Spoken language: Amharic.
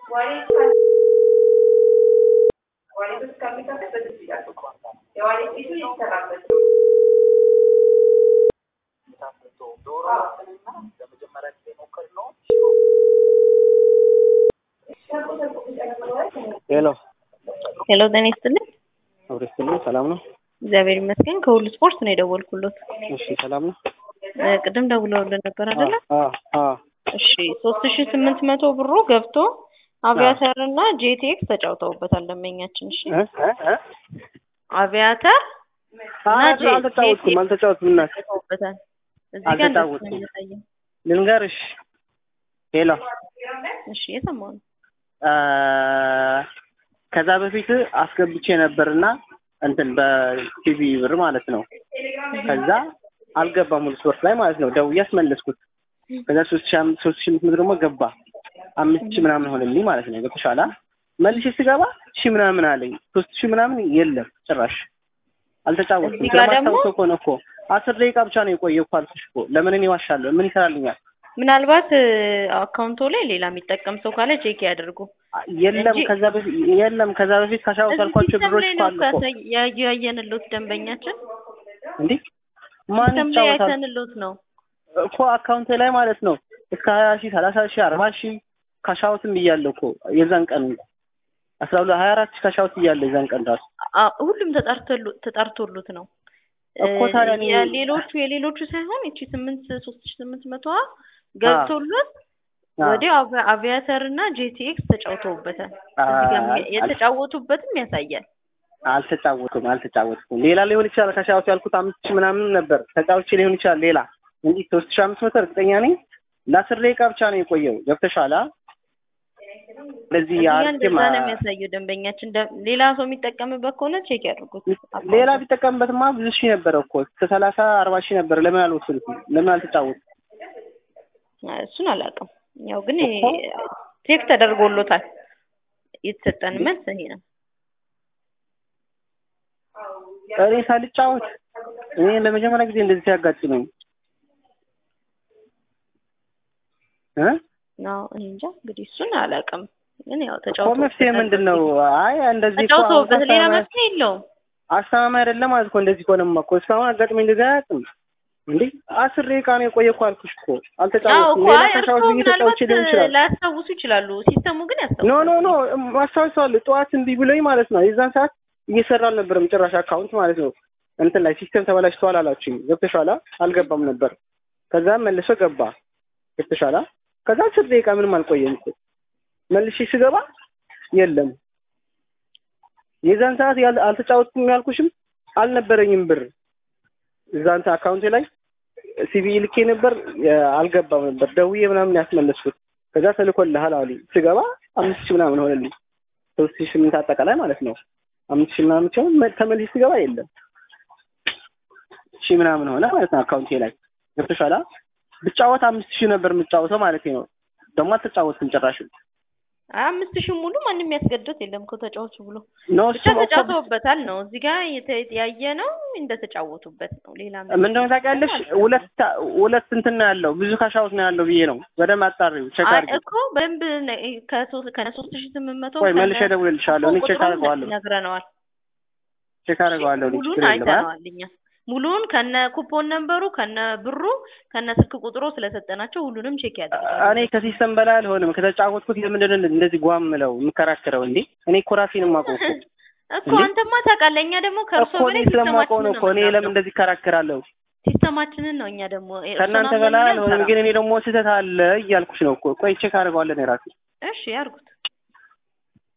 ሄሎ ሄሎ ጤና ይስጥልኝ። አብሮ ይስጥልኝ። ሰላም ነው? እግዚአብሔር ይመስገን። ከሁሉ ስፖርት ነው የደወልኩሎት። እሺ፣ ሰላም ነው? እ ቅድም ደውለውልን ነበር አይደለ? አዎ አዎ። እሺ ሶስት ሺ ስምንት መቶ ብሩ ገብቶ አቪያተር እና ጄቴክስ ተጫውተውበታል ደንበኛችን። እሺ እ እ እ አቪያተር እና አይ ጄ- አልተጫወትኩም፣ ጄቴክስ አልተጫወትኩም። እናት ተጫውተውበታል። እዚህ ጋር እንደዚህ ነው አልተጫወትኩም። የሚያሳየው። ልንገርሽ። ሄሎ እሺ የሰማው ነው። አ ከዛ በፊት አስገብቼ ነበርና እንትን በቲቪ ብር ማለት ነው። ከዛ አልገባም ሙሉ ስፖርት ላይ ማለት ነው። ደውዬ አስመለስኩት። ከዛ ሶስት ሺህ አምስት ሶስት ሺህ አምስት መቶ ደግሞ ገባ አምስት ሺህ ምናምን ሆነልኝ ማለት ነው። ገብቶሻል? መልሼ ስገባ ሺህ ምናምን አለኝ። ሶስት ሺህ ምናምን የለም ጭራሽ አልተጫወትኩም። እዚህ ጋር ደግሞ- ስለማስታውሰው ከሆነ እኮ አስር ደቂቃ ብቻ ነው የቆየው እኮ አልኩሽ እኮ። ለምን እኔ ዋሻለሁ? ምን ይሰራልኛል? ምናልባት እ አካውንቶ ላይ ሌላ የሚጠቀም ሰው ካለ ቼክ ያድርጉ። የለም እንጂ- ከዛ በፊት የለም ከዛ በፊት ካሻው እዚህ ካልኳቸው ሲስተም ብሮች ላይ እኮ ነው አሉ እኮ ካሳይ- ያ- ያየንሎት ደንበኛችን እንዴ ማን ሲስተም ላይ ይጫወታል አይተንሎት ነው። እኮ አካውንት ላይ ማለት ነው እስከ ሀያ ሺህ ሰላሳ ሺህ አርባ ሺህ ካሻውትም እያለሁ እኮ የዛን ቀን አስራ ሁለት ሀያ አራት ሺህ ካሻውት እያለ የዛን ቀን ራሱ አ- ሁሉም ተጣርቶሉ- ተጣርቶሉት ነው እኮ ታዲያ እኔ- የሌሎቹ የሌሎቹ ሳይሆን እቺ ስምንት ሶስት ሺ ስምንት መቶዋ ገብቶሉት አ- ወዲያው አቪ- አቪያተር እና ጄቲኤክስ ተጫውተውበታል። አ- እዚህ ጋር አል- የተጫወቱበትም ያሳያል። አልተጫወትኩም አልተጫወትኩም ሌላ ሊሆን ይችላል ካሻውት ያልኩት አምስት ሺህ ምናምን ነበር ተጫውቼ ሊሆን ይችላል ሌላ እንጂ ሶስት ሺህ አምስት መቶ እርግጠኛ ነኝ ለአስር ደቂቃ ብቻ ነው የቆየው ገብተሻል አ? ስለዚህ እዚህ ጋር አርጌ እንደዛ ማ- ነው የሚያሳየው። ደንበኛችን ደ- ሌላ ሰው የሚጠቀምበት ከሆነ ቼክ ያድርጉት። ሌላ ቢጠቀምበትማ ብዙ ሺህ ነበረ እኮ እስከ ሰላሳ አርባ ሺህ ነበረ ለምን አልወሰዱትም ለምን አልተጫወቱም እሱን አላውቅም። ያው ግን እኮ። ቼክ ተደርጎሎታል። የተሰጠን መልስ ይሄ ነው። እኔ ሳልጫወት እኔ ለመጀመሪያ ጊዜ እንደዚህ ሲያጋጥመኝ እ ነው እኔ እንጃ እንግዲህ እሱን አላውቅም። ግን ያው እኮ ተጫውቶ መፍትሄ ምንድን ነው? አይ እንደዚህ እኮ አሁን ተጫውተውበት ሌላ አስተማማኝ- መፍትሄ የለውም። አስተማማኝ አይደለም ማለት እኮ እንደዚህ ከሆነማ እኮ እስካሁን አጋጥመኝ እንደዚህ አያውቅም እንዴ አስር ደቂቃ ነው የቆየ እኮ አልኩሽ እኮ አዎ አልተጫወትኩም እኮ ሌላ አይ ካሻውት እርስዎ ብዬ ተጫውቼ ምናልባት ሊሆን ይችላል ላያስታውሱ ይችላሉ። ሲስተሙ ግን ኖ ያስታውሳል። ኖ ኖ ማስታወሰዋለሁ ጠዋት እምቢ ብሎኝ ማለት ነው የዛን ሰዓት እየሰራ አልነበረም ጭራሽ አካውንት ማለት ነው እንትን ላይ ሲስተም ተበላሽተዋል አላችሁኝ ገብተሻላ አልገባም ነበር ከዛ መልሶ ገባ ገብተሻላ ከዛ አስር ደቂቃ ምንም አልቆየም እኮ መልሼ ስገባ የለም የዛን ሰዓት ያል- አልተጫወትኩም ያልኩሽም አልነበረኝም ብር እዛን አካውንቴ ላይ ሲቪ ልኬ ነበር የ- አልገባም ነበር ደውዬ ምናምን ያስመለስኩት ከዛ ተልኮልሃል አሉኝ ስገባ አምስት ሺህ ምናምን ሆነልኝ ሶስት ሺህ ስምንት አጠቃላይ ማለት ነው አምስት ሺህ ምናምን ሲሆን መ- ተመልሼ ስገባ የለም ሺህ ምናምን ሆነ ማለት ነው አካውንቴ ላይ ገብቶሻል አ? ብጫወት አምስት ሺህ ነበር የምጫወተው ማለት ነው ደግሞ አልተጫወትኩም ጭራሽ አይ አምስት ሺህ ሙሉ ማንም ያስገድዶት የለም እኮ ተጫወቱ ብሎ ነው ብቻ እሱም እኮ ተጫውተውበታል ነው እዚህ ጋር የተ- ያየ ነው እንደተጫወቱበት ነው። ሌላ ምን እንደሆነ ታውቂያለሽ ሁለት ሁለት እንትን ነው ያለው ብዙ ካሻውት ነው ያለው ብዬ ነው በደንብ አጣሪው ቼክ አይ አድርጊ እኮ በደንብ ነ- ከሶስት ከነ ሶስት ሺህ ስምንት መቶ ወይ መልሼ እደውልልሻለሁ እኔ ቼክ ቁጥሩን አደርገዋለሁ ነግረነዋል። ቼክ አደርገዋለሁ እኔ ሙሉን ችግር የለም አ? አይተነዋል እኛ ሙሉን ከነ ኩፖን ነንበሩ ከነ ብሩ ከነ ስልክ ቁጥሩ ስለሰጠናቸው ሁሉንም ቼክ ያደርጋሉ። እኔ ከሲስተም በላይ አልሆንም ከተጫወትኩት ለምንድን ነው እንደዚህ ጓም ምለው የምከራከረው እንዴ እኔ እኮ ራሴን የማውቀው እኮ እኮ እንዴ? አንተማ ታውቃለህ፣ እኛ ደግሞ ከእርሶ እኮ እኔ በላይ ስለማውቀው ነው ሲስተማችንን እኮ እኔ ነው ለምን የምናምነው። እንደዚህ እከራከራለሁ ሲስተማችንን ነው እኛ ደግሞ እርሶን ከእናንተ አምነን በላይ እኛ አልሆንም አንሰራም። ግን እኔ ደግሞ ስህተት አለ እያልኩሽ ነው እኮ ቆይ ቼክ አደርገዋለሁ እኔ ራሴ እሺ ያርጉት።